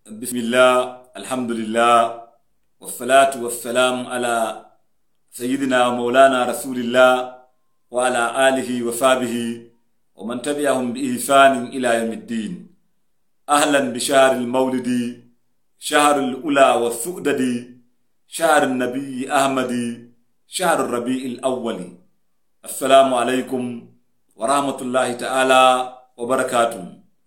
بسم الله الحمد لله والصلاة والسلام على سيدنا ومولانا رسول الله وعلى آله وصحبه ومن تبعهم بإحسان إلى يوم الدين أهلا بشهر المولد شهر الأولى والسؤدد شهر النبي أحمد شهر الربيع الأول السلام عليكم ورحمة الله تعالى وبركاته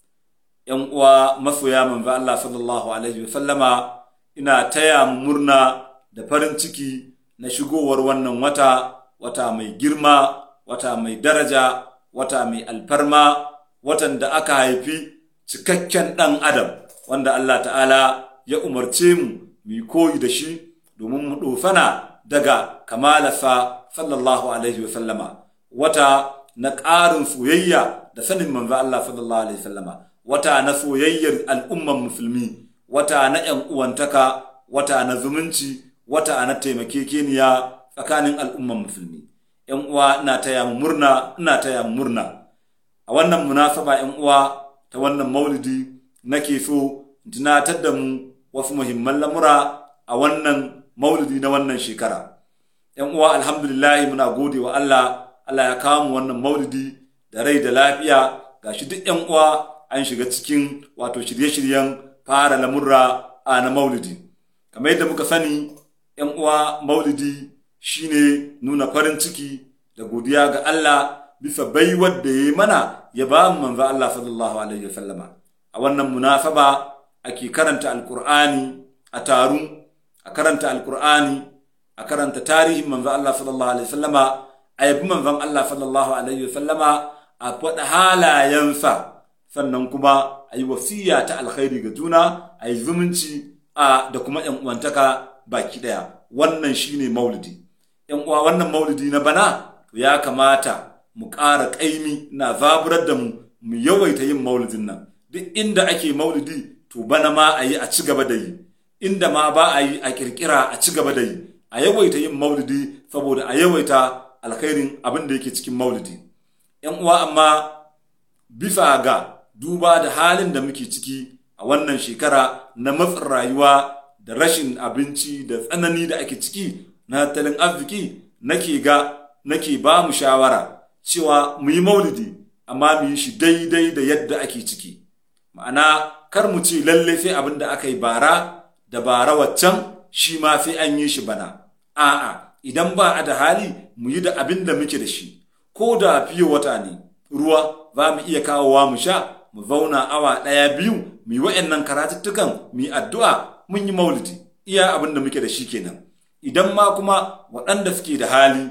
‘yan uwa masoya manzo Allah sallallahu Alaihi sallama ina taya mu murna da farin ciki na shigowar wannan wata, wata mai girma, wata mai daraja, wata mai alfarma, watan da aka haifi cikakken ɗan adam, wanda Allah ta'ala ya umarce mu mu koyi da shi domin mu ɗofana daga kamalarsa sallallahu Alaihi sallama. Wata na ƙarin soyayya da sanin manzo Allah sallallahu Alaihi sallama. wata na soyayyar al'umman musulmi wata na ‘yan uwantaka wata na zumunci wata na taimakekeniya tsakanin al'umman musulmi ‘yan uwa ina taya mu murna ina taya mu murna a wannan munasaba ‘yan uwa ta wannan maulidi nake so tunatar da mu wasu muhimman lamura a wannan maulidi na wannan shekara ‘yan uwa alhamdulillahi muna gode wa Allah Allah ya kawo mu wannan maulidi da rai da lafiya gashi duk ‘yan uwa an shiga cikin wato shirye-shiryen fara lamurra a na maulidi kamar yadda muka sani yan uwa maulidi shine nuna farin ciki da godiya ga Allah bisa baiwar da ya mana ya ba mu manzo Allah sallallahu alaihi wasallama a wannan munasaba ake karanta alqur'ani a taru a karanta alqur'ani a karanta tarihin manzo Allah sallallahu alaihi wasallama a yabi manzon Allah sallallahu alaihi wasallama a faɗa halayensa sannan kuma a yi wasiya ta alkhairi ga juna a yi zumunci a da kuma yan uwantaka baki daya wannan shine maulidi yan uwa wannan maulidi na bana ya kamata mu ƙara ƙaimi na zaburar da mu mu yawaita yin maulidin nan duk inda ake maulidi to bana ma a yi a ci gaba da yi inda ma ba a yi a kirkira a ci gaba da yi a yawaita yin maulidi saboda a yawaita alkhairin abin da yake cikin maulidi yan uwa amma bisa ga duba da halin da muke ciki a wannan shekara na matsin rayuwa da rashin abinci da tsanani da ake ciki na tattalin arziki nake ga nake ba mu shawara cewa mu yi maulidi amma mu yi shi daidai da yadda ake ciki ma'ana kar mu ce lalle sai abin da aka yi bara da bara waccan shi ma sai an yi shi bana a'a idan ba a da hali mu yi da abin da muke da shi ko da fiye wata ne ruwa za mu iya kawowa mu sha mu zauna awa ɗaya biyu mu yi wa'annan karatuttukan mu yi addu'a mun yi maulidi iya abin da muke da shi kenan idan ma kuma waɗanda suke da hali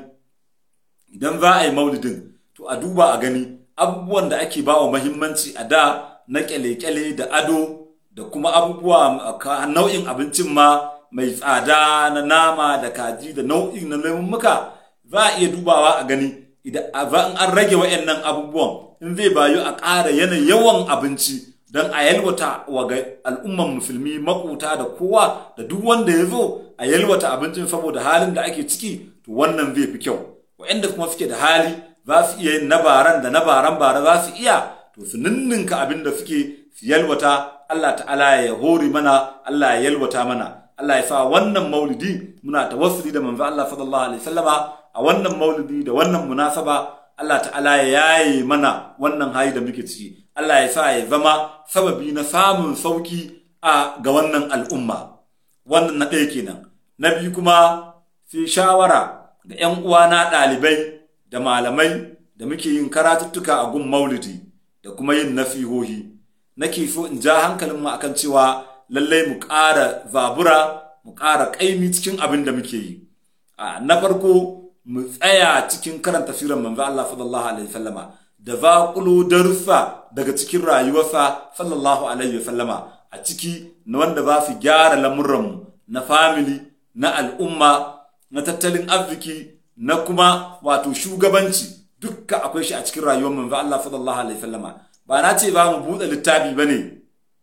idan za a yi maulidin to a duba a gani abubuwan da ake ba wa mahimmanci a da na kyale-kyale da ado da kuma abubuwa nau'in abincin ma mai tsada na nama da kaji da nau'in na lemummuka za a iya dubawa a gani idan an rage wa'annan abubuwan in zai bayu a ƙara yanayin yawan abinci don a yalwata wa ga al'umman musulmi makuta da kowa da duk wanda ya zo a yalwata abincin saboda halin da ake ciki to wannan zai fi kyau wa'anda kuma suke da hali za su iya yin nabaran da nabaran bara za su iya to su ninninka abin da suke su yalwata Allah ta'ala ya hori mana Allah ya yalwata mana Allah ya sa wannan maulidi muna tawassuli da manzo Allah sallallahu alaihi wasallama a wannan maulidi da wannan munasaba Allah ta'ala ya yaye mana wannan hali da muke ciki Allah ya sa ya zama sababi na samun sauki a ga wannan al'umma wannan na ɗaya kenan na biyu kuma sai shawara ga 'yan uwana ɗalibai da malamai da muke yin karatuttuka a gun maulidi da kuma yin nasihohi nake so in ja hankalinmu akan cewa lallai mu ƙara zabura mu ƙara ƙaimi cikin abin da muke yi na farko mu tsaya cikin karanta sirar manzo Allah sallallahu alaihi wasallama da zaƙulo darussa daga cikin rayuwarsa sallallahu alaihi wasallama a ciki na wanda za su gyara lamurranmu na family na al'umma na tattalin arziki na kuma wato shugabanci dukka akwai shi a cikin rayuwar manzo Allah sallallahu alaihi wasallama ba na ce ba mu buɗe littafi bane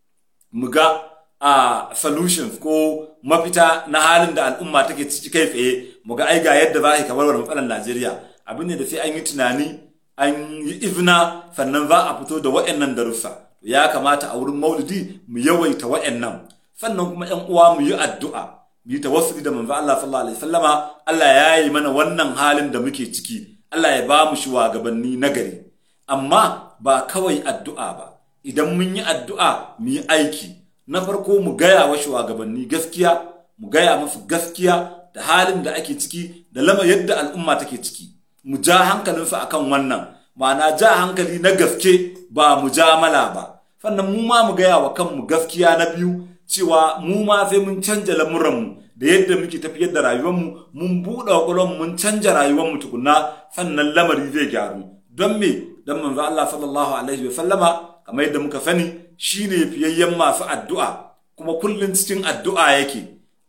mu ga a solutions ko mafita na halin da al'umma take ciki kai tsaye mu ga ai ga yadda za a yi kamar matsalar Najeriya abin ne da sai an yi tunani an yi izina sannan za a fito da wa'annan darussa ya kamata a wurin maulidi mu yawaita wa'annan sannan kuma ƴan uwa mu yi addu'a mu yi tawassuli da manzo Allah sallallahu alaihi wasallama Allah ya yi mana wannan halin da muke ciki Allah ya ba mu shugabanni nagari amma ba kawai addu'a ba idan mun yi addu'a mu yi aiki na farko mu gaya wa shugabanni gaskiya mu gaya musu gaskiya da halin da ake ciki da lama yadda al'umma take ciki mu ja hankalinsu akan wannan ma'ana ja hankali na gaske ba mu ja mala ba sannan mu ma mu gaya wa kanmu gaskiya na biyu cewa mu ma sai mun canja lamuranmu da yadda muke tafiyar da rayuwarmu mun buɗe ƙwaƙwalwarmu mun canja rayuwarmu tukunna sannan lamari zai gyaru don me don manzo Allah sallallahu alaihi wa sallama kamar yadda muka sani shine fiyayyen masu addu'a kuma kullum cikin addu'a yake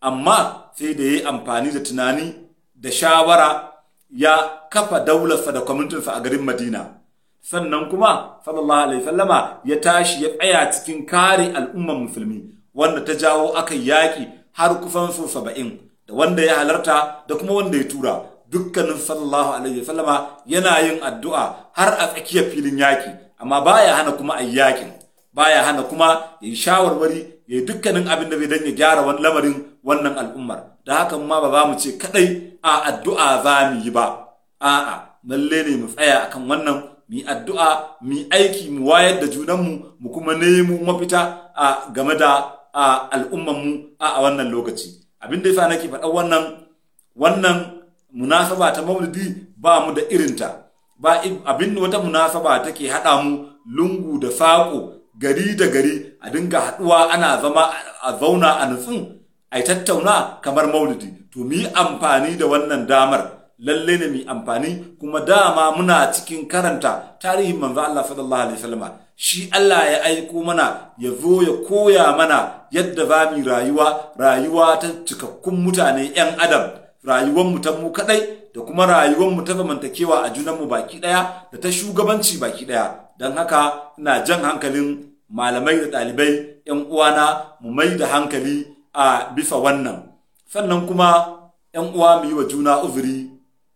amma sai da yayi amfani da tunani da shawara ya kafa daularsa da kwamitinsa a garin Madina sannan kuma sallallahu alaihi sallama ya tashi ya tsaya cikin kare al'ummar musulmi wanda ta jawo aka yaƙi har kusan su saba'in da wanda ya halarta da kuma wanda ya tura dukkanin sallallahu alaihi sallama yana yin addu'a har a tsakiyar filin yaƙi amma baya hana kuma a yaƙin baya hana kuma ya yi shawarwari ya yi dukkanin abin da zai dan ya gyara wani lamarin wannan al'ummar da hakan ma ba za mu ce kadai a addu'a za mu yi ba a'a lalle ne mu tsaya akan wannan mu yi addu'a mu yi aiki mu wayar da junanmu mu kuma nemo mafita a game da al'ummanmu a wannan lokaci abin da yasa nake faɗa wannan wannan munasaba ta maulidi ba mu da irinta ba abin wata munasaba take haɗa mu lungu da saƙo gari da gari a dinga haɗuwa ana zama a zauna a nutsun a tattauna kamar maulidi to mu yi amfani da wannan damar lalle ne mu amfani kuma dama muna cikin karanta tarihin manzo Allah sallallahu alaihi wasallam shi Allah ya aiko mana ya zo ya koya mana yadda za mu rayuwa rayuwa ta cikakkun mutane yan adam rayuwar mu ta mu kadai da kuma rayuwar mu ta zamantakewa a junan mu baki daya da ta shugabanci baki daya dan haka ina jan hankalin malamai da ɗalibai yan uwana mu mai da hankali a bisa wannan sannan kuma yan uwa mu yi wa juna uzuri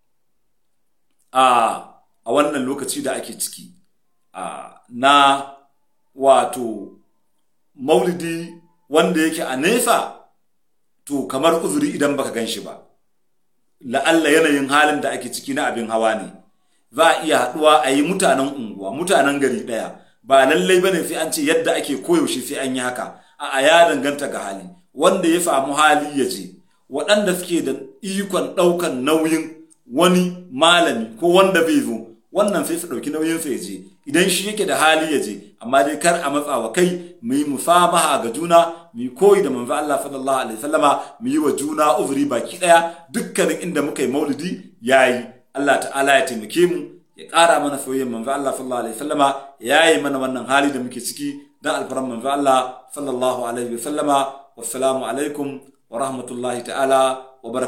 a wannan lokaci da ake ciki na wato maulidi wanda yake a nesa to kamar uzuri idan baka gan shi ba la'alla yanayin halin da ake ciki na abin hawa ne za a iya haɗuwa a yi mutanen unguwa mutanen gari ɗaya ba lallai bane sai an ce yadda ake koyaushe sai an yi haka a ya danganta ga hali wanda ya samu hali ya je waɗanda suke da ikon ɗaukan nauyin wani malami ko wanda bai zo wannan sai su ɗauki nauyin sa ya je idan shi yake da hali ya je amma dai kar a matsa wa kai mu yi musamaha ga juna mu yi koyi da manzo Allah sallallahu alaihi wasallama mu yi wa juna uzuri baki daya dukkanin inda muka yi maulidi yayi Allah ta'ala ya taimake mu ya ƙara mana soyayyar manzo Allah sallallahu alaihi wasallama ya yi mana wannan hali da muke ciki dan alfaran manzo Allah sallallahu alaihi wasallama wassalamu alaikum wa rahmatullahi ta'ala wa